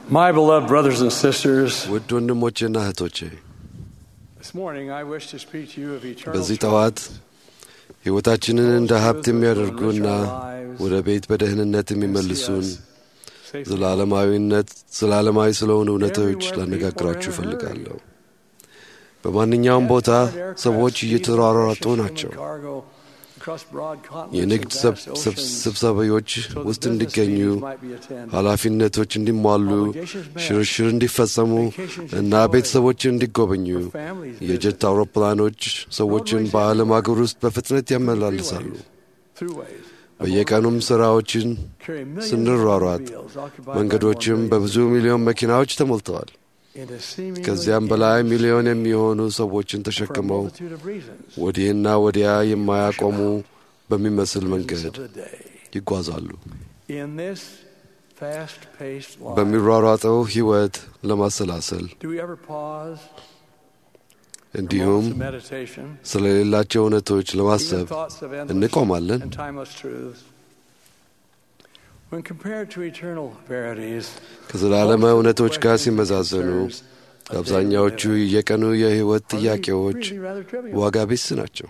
My beloved brothers and sisters, ውድ ወንድሞቼና እህቶቼ this morning I wish to speak to you of eternal በዚህ ጠዋት truths. ሕይወታችንን እንደ ሀብት የሚያደርጉና ወደ ቤት በደህንነት የሚመልሱን Safely. ዘላለማዊነት ዘላለማዊ ስለሆኑ እውነቶች ላነጋግራችሁ እፈልጋለሁ። በማንኛውም ቦታ ሰዎች እየተሯሯጡ ናቸው። የንግድ ስብ- ስብ- ስብሰባዎች ውስጥ እንዲገኙ፣ ኃላፊነቶች እንዲሟሉ፣ ሽርሽር እንዲፈጸሙ እና ቤተሰቦችን እንዲጎበኙ የጀት አውሮፕላኖች ሰዎችን በዓለም አገር ውስጥ በፍጥነት ያመላልሳሉ። በየቀኑም ሥራዎችን ስንሯሯጥ መንገዶችም በብዙ ሚሊዮን መኪናዎች ተሞልተዋል። ከዚያም በላይ ሚሊዮን የሚሆኑ ሰዎችን ተሸክመው ወዲህና ወዲያ የማያቆሙ በሚመስል መንገድ ይጓዛሉ። በሚሯሯጠው ሕይወት ለማሰላሰል እንዲሁም ስለሌላቸው እውነቶች ለማሰብ እንቆማለን። ከዘላለማ እውነቶች ጋር ሲመዛዘኑ አብዛኛዎቹ የቀኑ የሕይወት ጥያቄዎች ዋጋ ቢስ ናቸው።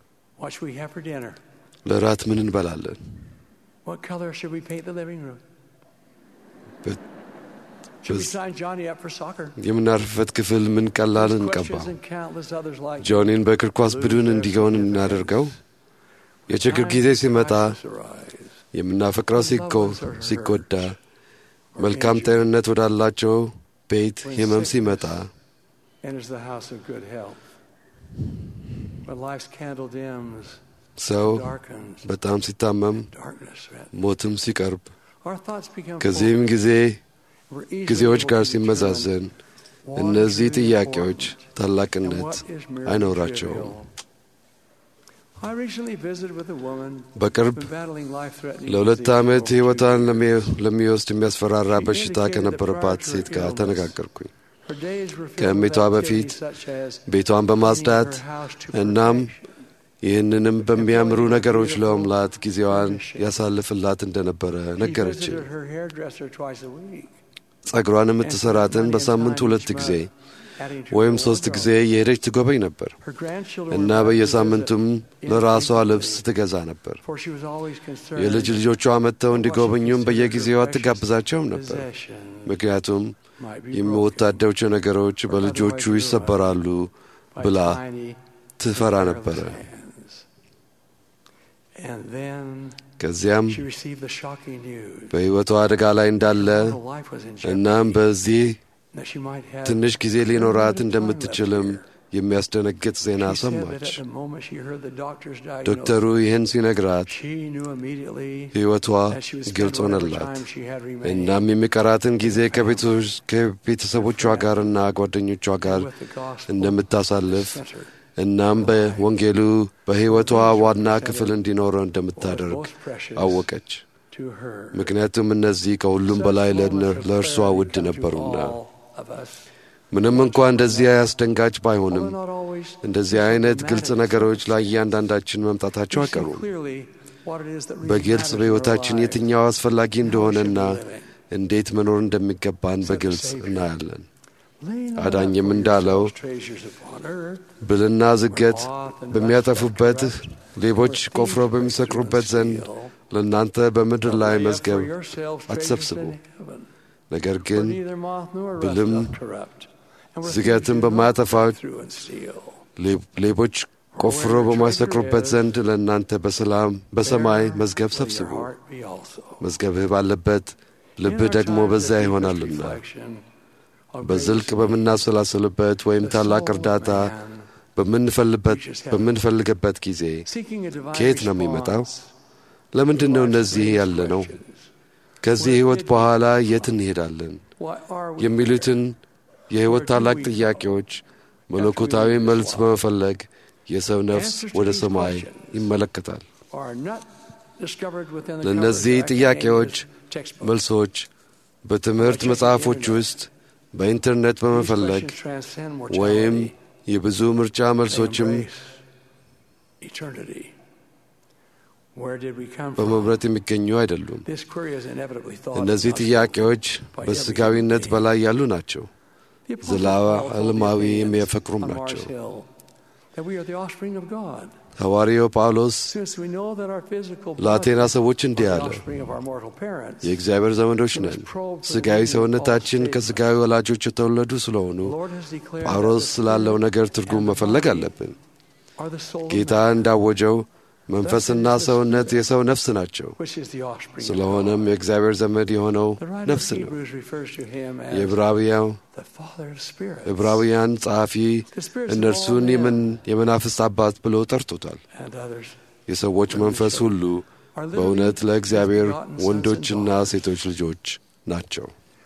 ለራት ምን እንበላለን? What color should we paint the living room? በ- Should we በዝ- sign Johnny up for soccer? የምናርፍበት ክፍል ምን ቀላል These እንቀባ? questions and countless others like ጆኒን በእግር ኳስ ቡድን እንዲሆን እናደርገው? የችግር ጊዜ ሲመጣ የምናፈቅረው ሲጎ- ሲጎዳ፣ መልካም ጤንነት ወዳላቸው ቤት ህመም ሲመጣ enters the house of good health. When life's candle dims, ሰው darkens, በጣም ሲታመም darkness threatens. ሞትም ሲቀርብ Our thoughts become ከዚህም focused. ጊዜ We're easily ጊዜዎች able ጋር to ሲመዛዘን determine what እነዚህ is really ጥያቄዎች important and ታላቅነት what is merely አይኖራቸውም። trivial. I recently visited with a woman በቅርብ who's been battling life-threatening ለሁለት disease ዓመት for over two ሕይወቷን years. ለሚ- ለሚወስድ የሚያስፈራራ She በሽታ indicated ከነበረባት that prior to ሴት her ጋር illness, ተነጋገርኩኝ። her days were filled ከእሜቷ with በፊት activities such as ቤቷን በማጽዳት cleaning her house to እናም perfection. ይህንንም በሚያምሩ ነገሮች ለመምላት ጊዜዋን ያሳልፍላት እንደነበረ She ነገረችኝ። visited her hairdresser twice a week, ጸጉሯን የምትሰራትን በሳምንት ሁለት ጊዜ adding to ወይም her ሶስት wardrobe. ጊዜ የሄደች ትጎበኝ ነበር Her grandchildren እና were back to በየሳምንቱም visit ለራሷ infrequently, ልብስ ትገዛ ነበር። for she was always concerned የልጅ ልጆቿ መጥተው እንዲጎበኙም በየጊዜው አትጋብዛቸውም ነበር። possession ምክንያቱም might be broken የሚወታደቸው ነገሮች በልጆቹ ይሰበራሉ by ብላ tiny, ትፈራ careless ነበረ። hands. And then ከዚያም she received the shocking news በሕይወቷ አደጋ ላይ እንዳለ that her life was in እናም jeopardy, በዚህ that she might have ትንሽ ጊዜ ሊኖራት limited time እንደምትችልም left here. የሚያስደነግጥ ዜና She said that ሰማች። at the moment she heard the doctor's ዶክተሩ diagnosis, ይህን ሲነግራት she knew immediately ሕይወቷ that she would ግልጽ spend whatever ሆነላት። time she had remaining እናም የሚቀራትን ጊዜ ከቤቶች- ከቤተሰቦቿ ጋርና ጓደኞቿ ጋር with the gospel እንደምታሳልፍ center. እናም በወንጌሉ በሕይወቷ ዋና ክፍል እንዲኖረው was እንደምታደርግ most precious አወቀች። to her. ምክንያቱም እነዚህ ከሁሉም በላይ ለእነ- ለእርሷ ውድ ነበሩና። ምንም እንኳ እንደዚህ አስደንጋጭ ባይሆንም እንደዚህ አይነት ግልጽ ነገሮች ላይ እያንዳንዳችን መምጣታቸው አይቀሩም። በግልጽ በሕይወታችን የትኛው አስፈላጊ እንደሆነና እንዴት መኖር እንደሚገባን በግልጽ እናያለን። አዳኝም እንዳለው ብልና ዝገት በሚያጠፉበት ሌቦች ቆፍረው በሚሰቅሩበት ዘንድ ለእናንተ በምድር ላይ መዝገብ አትሰብስቡ። ነገር ግን ብልም ዝገትን በማያጠፋው ሌቦች ቆፍረው በማይሰቅሩበት ዘንድ ለእናንተ በሰላም በሰማይ መዝገብ ሰብስቡ። መዝገብህ ባለበት ልብህ ደግሞ በዚያ ይሆናልና። በዝልቅ በምናሰላስልበት ወይም ታላቅ እርዳታ በምንፈልግበት ጊዜ ከየት ነው የሚመጣው? ለምንድን ነው እነዚህ ያለ ነው? ከዚህ ሕይወት በኋላ የት እንሄዳለን? የሚሉትን የሕይወት ታላቅ ጥያቄዎች መለኮታዊ መልስ በመፈለግ የሰው ነፍስ ወደ ሰማይ ይመለከታል። ለእነዚህ ጥያቄዎች መልሶች በትምህርት መጽሐፎች ውስጥ በኢንተርኔት በመፈለግ ወይም የብዙ ምርጫ መልሶችም በመምረጥ የሚገኙ አይደሉም። እነዚህ ጥያቄዎች በስጋዊነት በላይ ያሉ ናቸው። ዘላለማዊ የሚያፈቅሩም ናቸው። ሐዋርያው ጳውሎስ ለአቴና ሰዎች እንዲህ አለ፣ የእግዚአብሔር ዘመዶች ነን። ሥጋዊ ሰውነታችን ከሥጋዊ ወላጆች የተወለዱ ስለሆኑ ጳውሎስ ስላለው ነገር ትርጉም መፈለግ አለብን። ጌታ እንዳወጀው መንፈስና ሰውነት የሰው ነፍስ ናቸው። ስለሆነም የእግዚአብሔር ዘመድ የሆነው ነፍስ ነው። የዕብራውያን ጸሐፊ እነርሱን የመናፍስት አባት ብሎ ጠርቶታል። የሰዎች መንፈስ ሁሉ በእውነት ለእግዚአብሔር ወንዶችና ሴቶች ልጆች ናቸው።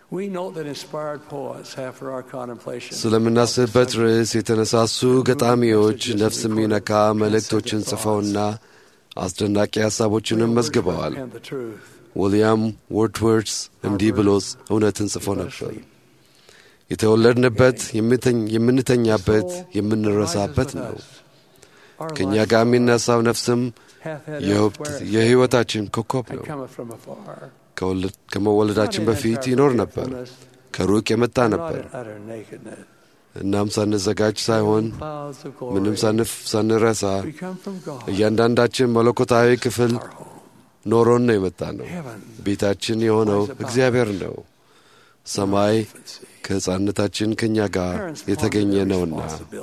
ስለምናስብበት ርዕስ የተነሳሱ ገጣሚዎች ነፍስ የሚነካ መልእክቶችን ጽፈውና አስደናቂ ሐሳቦችንም መዝግበዋል። ዊልያም ወርድወርስ እንዲህ ብሎስ እውነትን ጽፎ ነበር። የተወለድንበት፣ የምንተኛበት፣ የምንረሳበት ነው። ከእኛ ጋር የሚነሳው ነፍስም የሕይወታችን ኮከብ ነው። ከመወለዳችን በፊት ይኖር ነበር፣ ከሩቅ የመጣ ነበር። እናም ሳንዘጋጅ ሳይሆን ምንም ሳንረሳ እያንዳንዳችን መለኮታዊ ክፍል ኖሮን ነው የመጣ ነው። ቤታችን የሆነው እግዚአብሔር ነው። ሰማይ ከሕፃንነታችን ከእኛ ጋር የተገኘ ነውና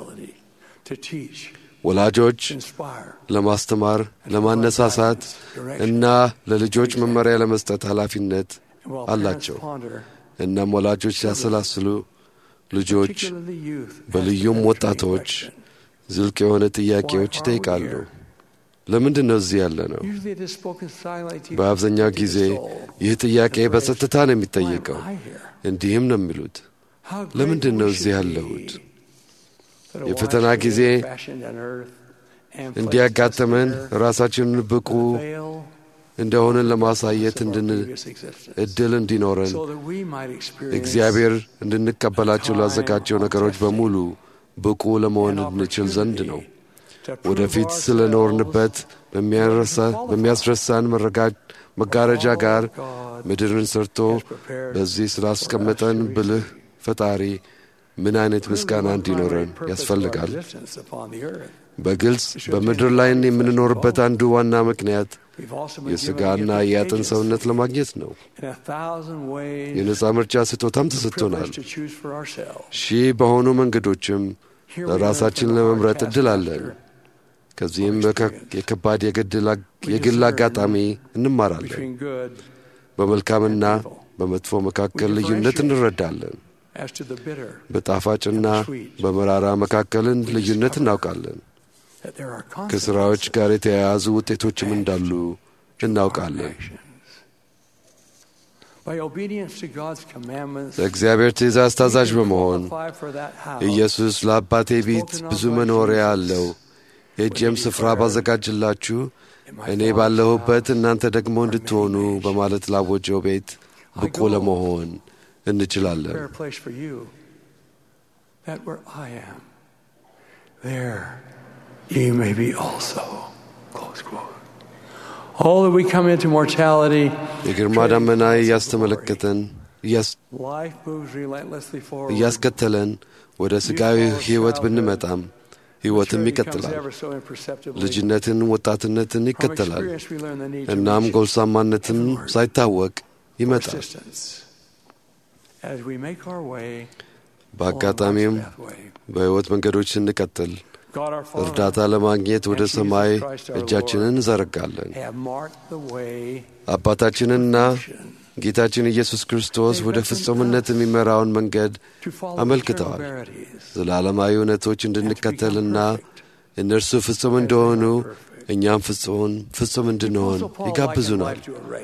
ወላጆች ለማስተማር፣ ለማነሳሳት እና ለልጆች መመሪያ ለመስጠት ኃላፊነት አላቸው። እናም ወላጆች ሲያሰላስሉ ልጆች በልዩም ወጣቶች ዝልቅ የሆነ ጥያቄዎች ይጠይቃሉ። ለምንድን ነው እዚህ ያለ ነው? በአብዛኛው ጊዜ ይህ ጥያቄ በጸጥታ ነው የሚጠየቀው። እንዲህም ነው የሚሉት፣ ለምንድን ነው እዚህ ያለሁት? የፈተና ጊዜ እንዲያጋጥመን ራሳችንን ብቁ እንደሆንን ለማሳየት እድል እንዲኖረን እግዚአብሔር እንድንቀበላቸው ላዘጋጀው ነገሮች በሙሉ ብቁ ለመሆን እንችል ዘንድ ነው። ወደፊት ስለ ኖርንበት በሚያስረሳን መጋረጃ ጋር ምድርን ሰርቶ በዚህ ስላስቀመጠን ብልህ ፈጣሪ ምን አይነት ምስጋና እንዲኖረን ያስፈልጋል። በግልጽ በምድር ላይ የምንኖርበት አንዱ ዋና ምክንያት የሥጋና የአጥን ሰውነት ለማግኘት ነው። የነፃ ምርጫ ስጦታም ተሰጥቶናል። ሺህ በሆኑ መንገዶችም ለራሳችን ለመምረጥ ዕድል አለን። ከዚህም የከባድ የግል አጋጣሚ እንማራለን። በመልካምና በመጥፎ መካከል ልዩነት እንረዳለን። በጣፋጭና በመራራ መካከልን ልዩነት እናውቃለን። ከሥራዎች ጋር የተያያዙ ውጤቶችም እንዳሉ እናውቃለን። ለእግዚአብሔር ትእዛዝ ታዛዥ በመሆን ኢየሱስ ለአባቴ ቤት ብዙ መኖሪያ አለው፣ ሄጄም ስፍራ ባዘጋጅላችሁ እኔ ባለሁበት እናንተ ደግሞ እንድትሆኑ በማለት ላወጀው ቤት ብቁ ለመሆን እንችላለን። ye may be also. Close quote. All that we come into mortality, የግርማ ደመና እያስተመለከተን እያስከተለን ወደ ሥጋዊ ሕይወት ብንመጣም ሕይወትም ይቀጥላል። ልጅነትን፣ ወጣትነትን ይከተላል። እናም ጎልማሳነትን ሳይታወቅ ይመጣል። በአጋጣሚም በሕይወት መንገዶች ስንቀጥል እርዳታ ለማግኘት ወደ ሰማይ እጃችንን እንዘረጋለን። አባታችንና ጌታችን ኢየሱስ ክርስቶስ ወደ ፍጹምነት የሚመራውን መንገድ አመልክተዋል። ዘላለማዊ እውነቶች እንድንከተልና እነርሱ ፍጹም እንደሆኑ እኛም ፍጹም ፍጹም እንድንሆን ይጋብዙናል።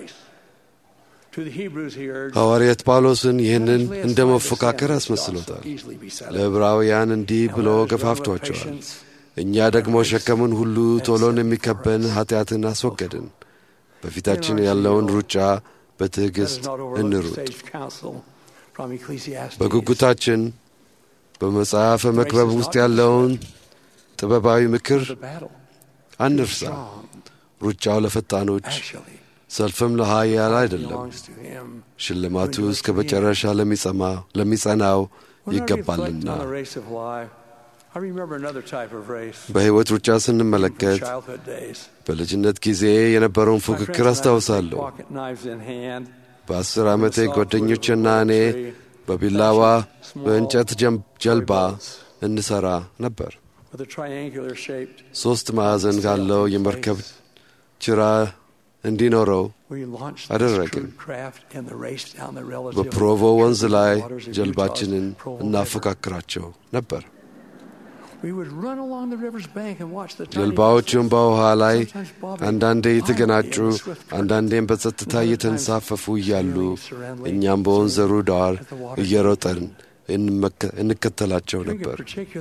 ሐዋርያት ጳውሎስን ይህንን እንደ መፎካከር አስመስሎታል። ለዕብራውያን እንዲህ ብሎ ገፋፍቷቸዋል። እኛ ደግሞ ሸከምን ሁሉ ቶሎን የሚከበን ኀጢአትን አስወገድን፣ በፊታችን ያለውን ሩጫ በትዕግሥት እንሩጥ። በጉጉታችን በመጽሐፈ መክበብ ውስጥ ያለውን ጥበባዊ ምክር አንርሳ። ሩጫው ለፈጣኖች ሰልፍም ለኃያል አይደለም። ሽልማቱ እስከ መጨረሻ ለሚጸናው ይገባልና። በሕይወት ሩጫ ስንመለከት በልጅነት ጊዜ የነበረውን ፉክክር አስታውሳለሁ። በአስር ዓመቴ ጓደኞችና እኔ በቢላዋ በእንጨት ጀልባ እንሠራ ነበር። ሦስት ማዕዘን ካለው የመርከብ ጭራ እንዲኖረው አደረግን። በፕሮቮ ወንዝ ላይ ጀልባችንን እናፎካክራቸው ነበር። ጀልባዎቹም በውሃ ላይ አንዳንዴ የተገናጩ፣ አንዳንዴም በጸጥታ እየተንሳፈፉ እያሉ እኛም በወንዘሩ ዳር እየሮጠን እንከተላቸው ነበር።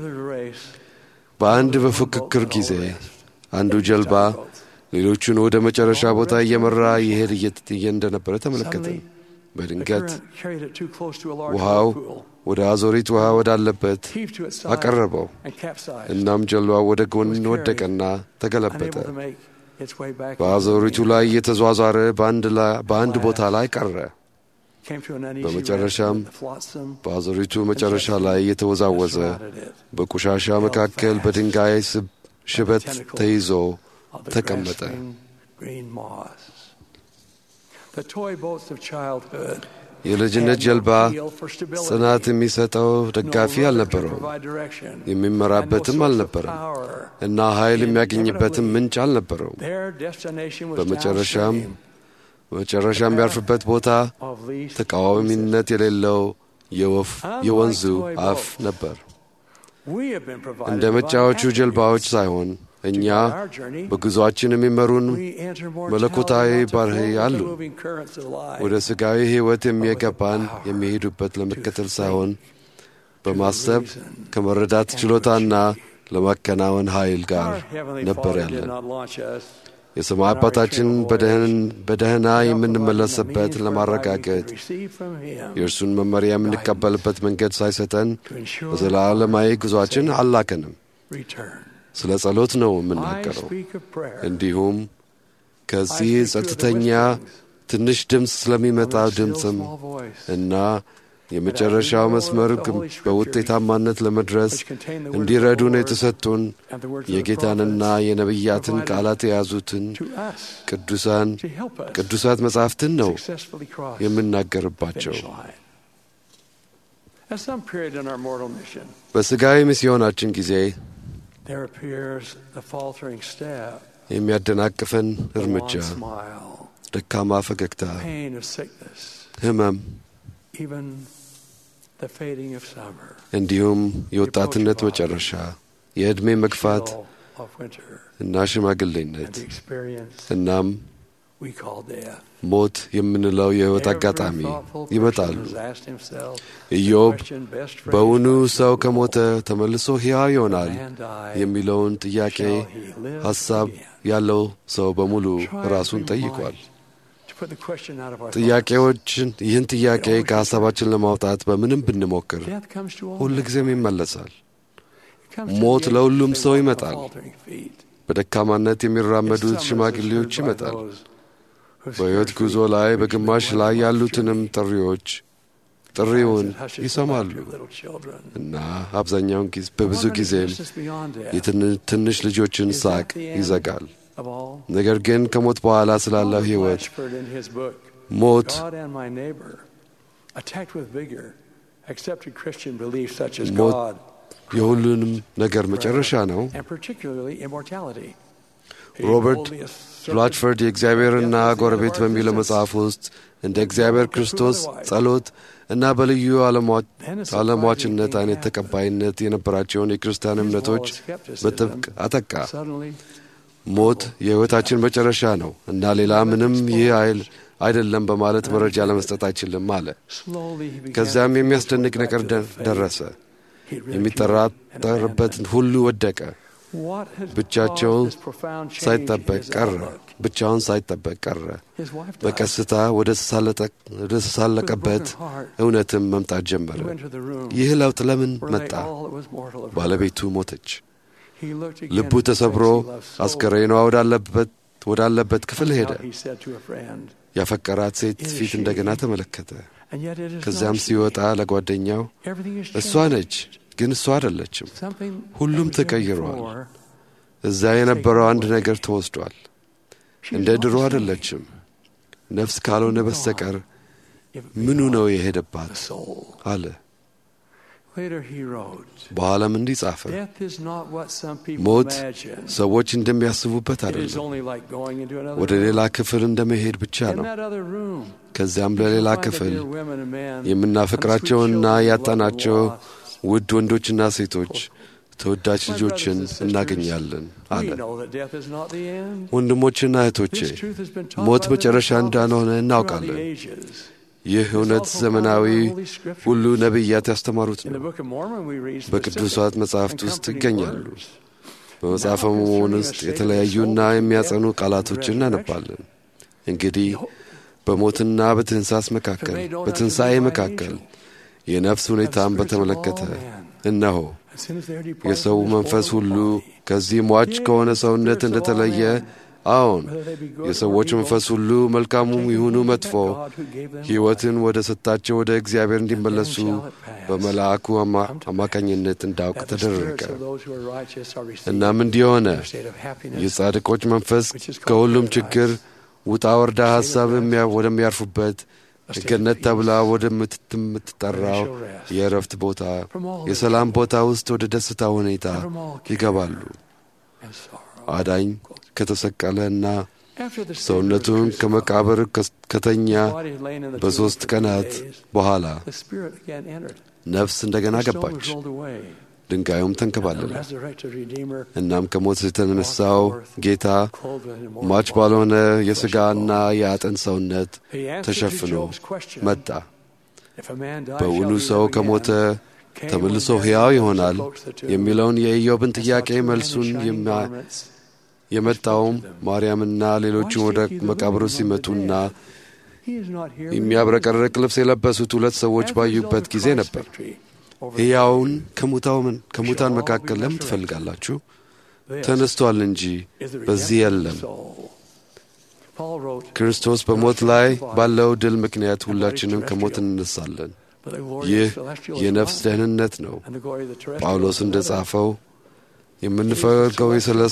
በአንድ በፉክክር ጊዜ አንዱ ጀልባ ሌሎቹን ወደ መጨረሻ ቦታ እየመራ ይሄድ እየ እንደነበረ ተመለከትን። በድንገት ውሃው ወደ አዞሪት ውሃ ወዳለበት አቀረበው። እናም ጀልባው ወደ ጎን ወደቀና ተገለበጠ። በአዞሪቱ ላይ እየተዟዟረ በአንድ ቦታ ላይ ቀረ። በመጨረሻም በአዞሪቱ መጨረሻ ላይ እየተወዛወዘ በቆሻሻ መካከል በድንጋይ ሽበት ተይዞ ተቀመጠ። የልጅነት ጀልባ ጽናት የሚሰጠው ደጋፊ አልነበረውም፣ የሚመራበትም አልነበረም እና ኃይል የሚያገኝበትም ምንጭ አልነበረውም። በመጨረሻም በመጨረሻ የሚያርፍበት ቦታ ተቃዋሚነት የሌለው የወፍ የወንዙ አፍ ነበር። እንደ መጫዎቹ ጀልባዎች ሳይሆን እኛ በጉዞአችን የሚመሩን መለኮታዊ ባህሪ አሉ። ወደ ሥጋዊ ሕይወት የሚገባን የሚሄዱበት ለመከተል ሳይሆን በማሰብ ከመረዳት ችሎታና ለማከናወን ኃይል ጋር ነበር ያለን። የሰማይ አባታችን በደህና የምንመለስበት ለማረጋገጥ የእርሱን መመሪያ የምንቀበልበት መንገድ ሳይሰጠን በዘላለማዊ ጉዞአችን አላከንም። ስለ ጸሎት ነው የምናገረው። እንዲሁም ከዚህ ጸጥተኛ ትንሽ ድምፅ ስለሚመጣው ድምፅም እና የመጨረሻው መስመር በውጤታማነት ለመድረስ እንዲረዱን የተሰጡን የጌታንና የነቢያትን ቃላት የያዙትን ቅዱሳን ቅዱሳት መጻሕፍትን ነው የምናገርባቸው። በሥጋዊ ሚስዮናችን ጊዜ የሚያደናቅፈን እርምጃ፣ ደካማ ፈገግታ፣ ሕመም እንዲሁም የወጣትነት መጨረሻ፣ የዕድሜ መግፋት እና ሽማግሌነት እናም ሞት የምንለው የሕይወት አጋጣሚ ይመጣሉ። ኢዮብ በውኑ ሰው ከሞተ ተመልሶ ሕያው ይሆናል የሚለውን ጥያቄ ሐሳብ ያለው ሰው በሙሉ ራሱን ጠይቋል። ጥያቄዎችን ይህን ጥያቄ ከሐሳባችን ለማውጣት በምንም ብንሞክር ሁልጊዜም ይመለሳል። ሞት ለሁሉም ሰው ይመጣል። በደካማነት የሚራመዱት ሽማግሌዎች ይመጣል። በሕይወት ጉዞ ላይ በግማሽ ላይ ያሉትንም ጥሪዎች ጥሪውን ይሰማሉ እና አብዛኛውን ጊዜ በብዙ ጊዜም የትንሽ ልጆችን ሳቅ ይዘጋል። ነገር ግን ከሞት በኋላ ስላለው ሕይወት ሞት ሞት የሁሉንም ነገር መጨረሻ ነው። ሮበርት ላችፈርድ የእግዚአብሔርና ጎረቤት በሚለው መጽሐፍ ውስጥ እንደ እግዚአብሔር ክርስቶስ ጸሎት እና በልዩ ዓለሟችነት አይነት ተቀባይነት የነበራቸውን የክርስቲያን እምነቶች በጥብቅ አጠቃ። ሞት የሕይወታችን መጨረሻ ነው እና ሌላ ምንም ይህ አይል አይደለም በማለት መረጃ ለመስጠት አይችልም አለ። ከዚያም የሚያስደንቅ ነገር ደረሰ። የሚጠራጠርበት ሁሉ ወደቀ። ብቻቸውን ሳይጠበቅ ቀረ። ብቻውን ሳይጠበቅ ቀረ። በቀስታ ወደ ተሳለቀበት እውነትም መምጣት ጀመረ። ይህ ለውጥ ለምን መጣ? ባለቤቱ ሞተች። ልቡ ተሰብሮ አስከሬኗ ወዳለበት ወዳለበት ክፍል ሄደ። He said to a friend, ያፈቀራት ሴት ፊት እንደገና ተመለከተ። and yet it is ከዚያም not she. ሲወጣ ለጓደኛው Everything is እሷ changed. ነች፣ ግን እሷ አይደለችም። Something ሁሉም that was there ተቀይሯል። before, እዛ የነበረው አንድ ነገር ተወስዷል። she እንደ was ድሮ not the same. አይደለችም። ነፍስ ካልሆነ በስተቀር If it ምኑ be ነው not የሄደባት the soul. አለ። Later he wrote, በኋላም እንዲህ ጻፈ፣ Death is not what some people ሞት imagine. ሰዎች እንደሚያስቡበት It is አይደለም። only like going into another ወደ ሌላ ክፍል እንደ መሄድ ብቻ room. In ነው። that other room, ከዚያም you ለሌላ shall find the ክፍል dear women and men, የምናፈቅራቸውና and the sweet ያጣናቸው children of the lost. ውድ ወንዶችና ሴቶች ተወዳጅ My ልጆችን brothers and sisters, እናገኛለን አለ። We know that death is not the end. ወንድሞችና እህቶቼ This truth has been taught ሞት by the መጨረሻ prophets እንዳልሆነ throughout እናውቃለን። the ages. ይህ እውነት ዘመናዊ ሁሉ ነቢያት ያስተማሩት In the ነው። Book of Mormon, we read በቅዱሳት specific መጻሕፍት and ውስጥ comforting ይገኛሉ። words. በመጽሐፈ መሆን ውስጥ የተለያዩና የሚያጸኑ ቃላቶችን እናነባለን። እንግዲህ በሞትና በትንሳስ መካከል በትንሣኤ መካከል የነፍስ ሁኔታን በተመለከተ እነሆ As soon as they are departed የሰው from this መንፈስ mortal ሁሉ body, ከዚህ ሟች ከሆነ ሰውነት እንደተለየ አዎን የሰዎች መንፈስ ሁሉ መልካሙም ይሁኑ መጥፎ ሕይወትን ወደ ሰጣቸው ወደ እግዚአብሔር እንዲመለሱ በመልአኩ አማ- አማካኝነት እንዳውቅ that the ተደረገ። spirits of those who are righteous are received እናም እንዲህ ሆነ። in a state of happiness. የጻድቆች መንፈስ ከሁሉም ችግር ውጣ ወርዳ ሐሳብ የሚያ- ወደሚያርፉበት ገነት ተብላ ወደምትጠራው የእረፍት ቦታ የሰላም ቦታ ውስጥ ወደ ደስታ ሁኔታ ይገባሉ። and sorrow. አዳኝ ከተሰቀለና After the Savior was ሰውነቱን crucified, ከመቃብር ከስ- ከተኛ his body had lain in the tomb በሦስት for three ቀናት days. በኋላ The Spirit again entered. ነፍስ እንደገና The stone ገባች፣ was rolled away. ድንጋዩም The ተንከባለለ። resurrected Redeemer እናም ከሞት የተነሳው ጌታ clothed in immortal ሟች body. ባልሆነ የሥጋና የአጥንት ሰውነት He answered to ተሸፍኖ Job's question, መጣ። "If a man dies, በውኑ shall he ሰው live ከሞተ again?" Came ተመልሶ when ሕያው death ይሆናል approached the tomb, የሚለውን የኢዮብን and saw ጥያቄ two men in መልሱን shining የማ- garments. የመጣውም ማርያምና ሌሎችም ወደ መቃብሩ ሲመጡና He is not here, but የሚያብረቀርቅ ልብስ የለበሱት ሁለት ሰዎች As a ባዩበት result of ጊዜ Christ's ነበር። victory over ሕያውን ከሙታውን ከሙታን መካከል ለምን ትፈልጋላችሁ? This ተነስቷል እንጂ is the በዚህ redemption of የለም። the soul. Paul wrote, ክርስቶስ በሞት ላይ ባለው ድል ምክንያት ሁላችንም ከሞት እንነሳለን። "But the glory of ይህ the celestial is የነፍስ life, ደህንነት ነው። and the glory of the terrestrial ጳውሎስ is እንደ another." ጻፈው የምንፈልገው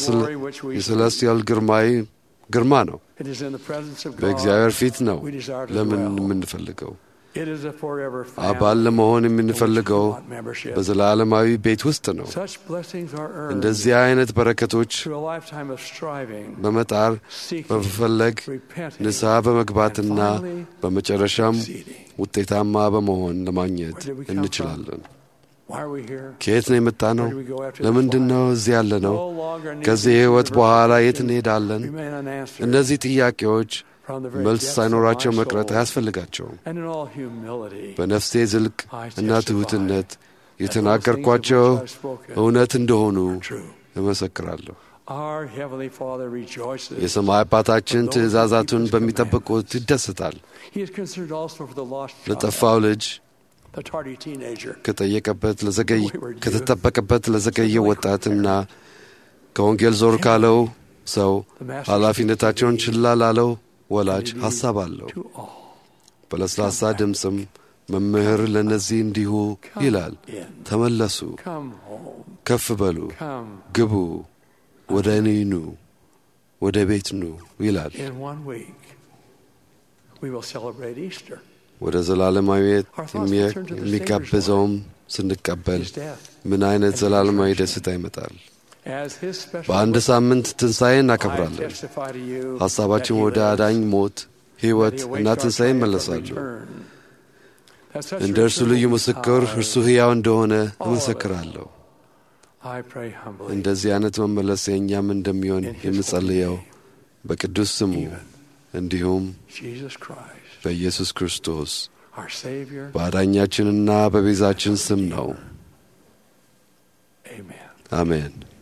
የሰለስቲያል ግርማዊ ግርማ ነው። It is in the presence of God. በእግዚአብሔር ፊት ነው we desire to ለምን dwell. የምንፈልገው It is a forever አባል family ለመሆን in which we የምንፈልገው want membership. በዘላለማዊ ቤት ውስጥ ነው። Such blessings are earned እንደዚህ አይነት በረከቶች through a lifetime of striving, በመጣር seeking, በመፈለግ repenting, ንስሐ በመግባትና and finally በመጨረሻም succeeding. ውጤታማ በመሆን ለማግኘት Where did we come እንችላለን። Why are we here? ከየት ነው የመጣ ነው? Where do we go after this ለምንድን ነው life? እዚህ ያለ ነው? No longer need ከዚህ these የሕይወት universal በኋላ የት questions እንሄዳለን? remain unanswered እነዚህ ጥያቄዎች from the very መልስ depths of ሳይኖራቸው my መቅረት soul. አያስፈልጋቸውም። And in all humility, በነፍሴ ዝልቅ I እና testify ትሑትነት that those things of የተናገርኳቸው which I've spoken እውነት እንደሆኑ are true. እመሰክራለሁ። Our Heavenly Father rejoices. የሰማይ አባታችን ትእዛዛቱን በሚጠብቁት ይደሰታል። He is concerned also for the lost child, ለጠፋው ልጅ the tardy teenager. ከጠየቀበት ለዘገይ ከተጠበቀበት ለዘገየ ወጣትና ከወንጌል ዞር ካለው ሰው ኃላፊነታቸውን ችላ ላለው ወላጅ ሐሳብ አለው። To all, በለስላሳ ድምፅም መምህር ለእነዚህ እንዲሁ ይላል፣ in. ተመለሱ፣ Come home. ከፍ በሉ፣ Come ግቡ፣ ወደ እኔ ኑ፣ ወደ ቤት ኑ ይላል። in one week. We will celebrate Easter, ወደ ዘላለማዊት የሚያ- የሚጋብዘውም ስንቀበል His death, ምን አይነት ዘላለማዊ ደስታ ይመጣል። as His special በአንድ witness. ሳምንት ትንሣኤ I እናከብራለን። testify to you ሐሳባችን that He ወደ lives, አዳኝ ሞት፣ ሕይወት that He እና awaits our ትንሣኤ triumphant ይመለሳሉ። return. That such እንደ እርሱ return ልዩ will be ምስክር ours. እርሱ ሕያው እንደሆነ All of us. እመሰክራለሁ። I pray humbly እንደዚህ አይነት መመለስ የእኛም እንደሚሆን in His የምጸልየው holy name, በቅዱስ ስሙ even እንዲሁም Jesus Christ, በኢየሱስ ክርስቶስ our Savior. በአዳኛችንና በቤዛችን ስም ነው። Amen. አሜን።